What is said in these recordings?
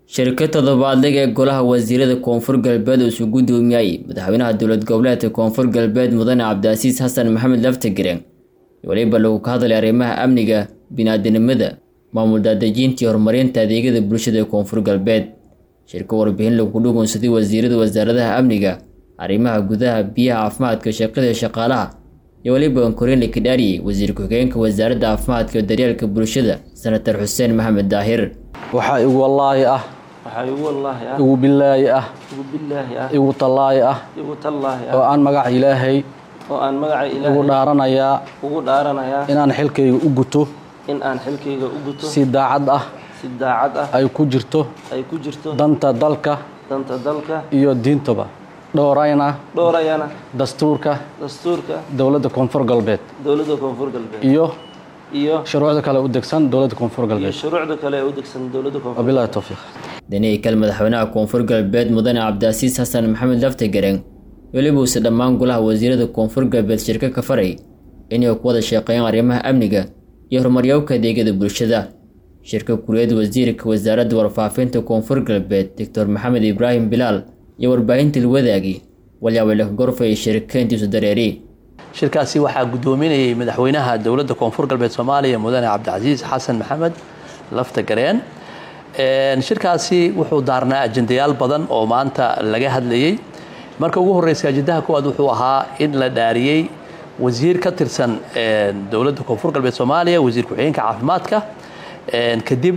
shirka toddobaadleg ee golaha wasiirada koonfur galbeed uu isu guddoomiyay madaxweynaha dowlad goboleedka koonfur galbeed mudane cabdiasiis xasan maxamed laftagareen weliba lagu ka hadlay arrimaha amniga biniaadanimada maamul daadejinta iyo horumarinta adeegyada bulshada ee koonfur galbeed shirka warbixin lagu dhugunsaday wasiirada wasaaradaha amniga arrimaha gudaha biyaha caafimaadka shaqada shaqaalaha iyo weliba ankorine kidhaari wasiir ku-xigeenka wasaaradda caafimaadka iyo daryeelka bulshada senator xuseen maxamed daahir waxaa igu wallaahi ah waxaa igu wallaahi ah igu billaahi ah igu billaahi ah igu tallaahi ah igu tallaahi oo ah aan magaca ilaahay oo aan magaca ugu ilaahay dhaaranayaa ugu dhaaranayaa inaan xilkayga u guto in aan xilkayga u guto si daacad ah si daacad ah ay ku jirto ay ku jirto danta dalka danta dalka iyo diintaba dhowrayna dhowrayana dastuurka dastuurka dowladda koonfur galbeed dowladda koonfur galbeed iyo iyo shuruucda kale u degsan dowladda koonfur iyo galbeed shuruucda kale ee u degsan dowladda koonfur wabilahi towfiiq danihi kale madaxweynaha koonfur galbeed mudane cabdiasiis xasan maxamed laftagareen weliba uuse dhammaan golaha wasiirada koonfur galbeed shirka ka faray inay ku wada shaqeeyaan arrimaha amniga iyo horumaryowka adeegyada bulshada shirka kuliyad wasiirka wasaaradda warfaafinta koonfur galbeed doctor maxamed ibraahim bilaal iyo warbaahinta lwadaagi walyaabeleka gorfay shirkeentiisu dareeri shirkaasi waxaa guddoominayay madaxweynaha dowladda koonfur galbeed soomaaliya mudane cabdicasiis xasan maxamed laftagareen shirkaasi wuxuu daarnaa ajendayaal badan oo maanta laga hadlayey marka ugu horreysay ajendaha koowaad wuxuu ahaa in la dhaariyey wasiir ka tirsan dowladda koonfur galbeed soomaaliya wasiir ku-xigeenka caafimaadka kadib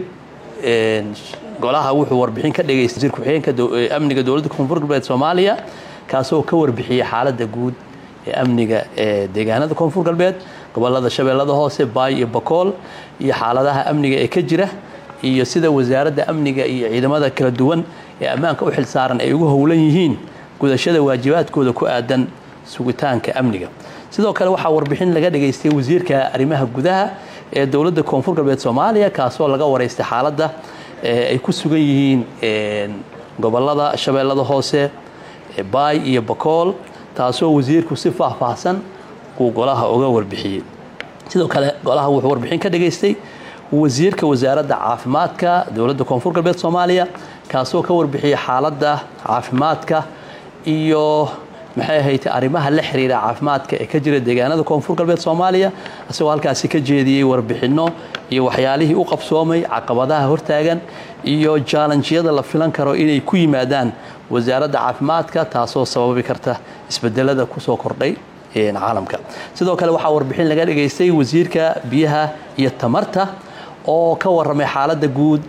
golaha wuxuu warbixin ka dhegay wasiir ku-xigeenka amniga dowladda koonfur galbeed soomaaliya kaasoo ka warbixiyey xaaladda guud ee amniga ee deegaanada koonfur galbeed gobolada shabeellada hoose baay iyo bakool iyo xaaladaha amniga ee ka jira iyo sida wasaaradda amniga iyo ciidamada kala duwan ee ammaanka u xilsaaran ay ugu howlan yihiin gudashada waajibaadkooda ku aadan sugitaanka amniga sidoo kale waxaa warbixin laga dhageystay wasiirka arrimaha gudaha ee dowladda koonfur galbeed soomaaliya kaasoo laga waraystay xaaladda ay ku sugan yihiin gobolada shabeellada hoose baay iyo bakool taasoo wasiirku si faahfaahsan uu golaha uga warbixiyey sidoo kale golaha wuxuu warbixin ka dhageystay wasiirka wasaaradda caafimaadka dowladda koonfur galbeed soomaaliya kaasoo ka warbixiyey xaaladda caafimaadka iyo maxay ahayd arrimaha la xiriira caafimaadka ee ka jira deegaanada koonfur galbeed soomaaliya isagoo halkaasi ka jeediyey warbixinno iyo waxyaalihii u qabsoomay caqabadaha hortaagan iyo jaalanjiyada la filan karo inay ku yimaadaan wasaaradda caafimaadka taasoo sababi karta isbedelada kusoo kordhay caalamka sidoo kale waxaa warbixin laga dhageystay wasiirka biyaha iyo tamarta oo ka waramay xaaladda guud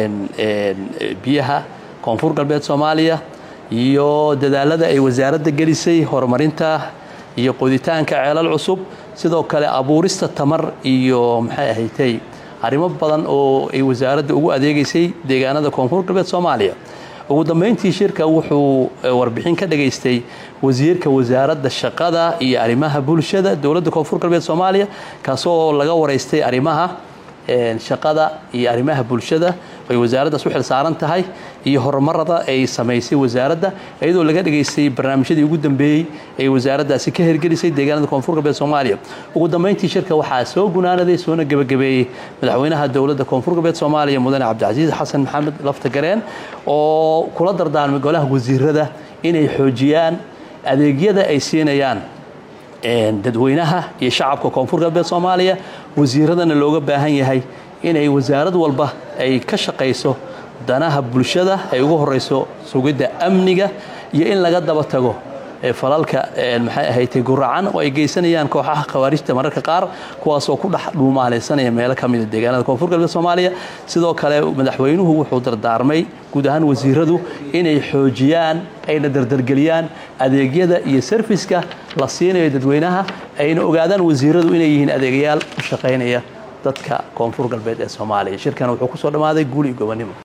biyaha koonfur galbeed soomaaliya iyo dadaalada ay wasaaradda gelisay horumarinta iyo qoditaanka ceelal cusub sidoo kale abuurista tamar iyo maxay ahaydtay arrimo badan oo ay wasaaradda ugu adeegaysay deegaanada koonfur galbeed soomaaliya ugu dambeyntii shirka wuxuu warbixin ka dhageystay wasiirka wasaaradda shaqada iyo arrimaha bulshada dowladda koonfur galbeed soomaaliya kaasoo laga waraystay arrimaha shaqada iyo arrimaha bulshada ay wasaaraddaas u xilsaaran tahay iyo horumarada ay samaysay wasaaradda iyadoo laga dhageystay barnaamijyadii ugu dambeeyey ay wasaaraddaasi ka hirgelisay deegaanada koonfur galbeed soomaaliya ugu dambeyntii shirka waxaa soo gunaanaday soona gebagabeeyey madaxweynaha dowladda koonfur galbeed soomaaliya mudane cabdicasiis xasan maxamed laftagareen oo kula dardaarmay golaha wasiirada inay xoojiyaan adeegyada ay siinayaan dadweynaha iyo shacabka koonfur galbeed soomaaliya wasiiradana looga baahan yahay inay wasaarad walba ay ka shaqayso danaha bulshada ay ugu horeyso sugidda amniga iyo in laga daba tago falalka maxay ahaydtay guracan oo ay geysanayaan kooxaha khawaarijta mararka qaar kuwaasoo ku dhex dhuumaalaysanaya meelo ka mida deegaanada koonfur galbeed soomaaliya sidoo kale madaxweynuhu wuxuu dardaarmay guud ahaan wasiiradu inay xoojiyaan ayna dardargeliyaan adeegyada iyo sarfiska la siinayo dadweynaha ayna ogaadaan wasiiradu inay yihiin adeegayaal u shaqaynaya dadka koonfur galbeed ee soomaaliya shirkan wuxuu kusoo dhammaaday guul iyo gobonimo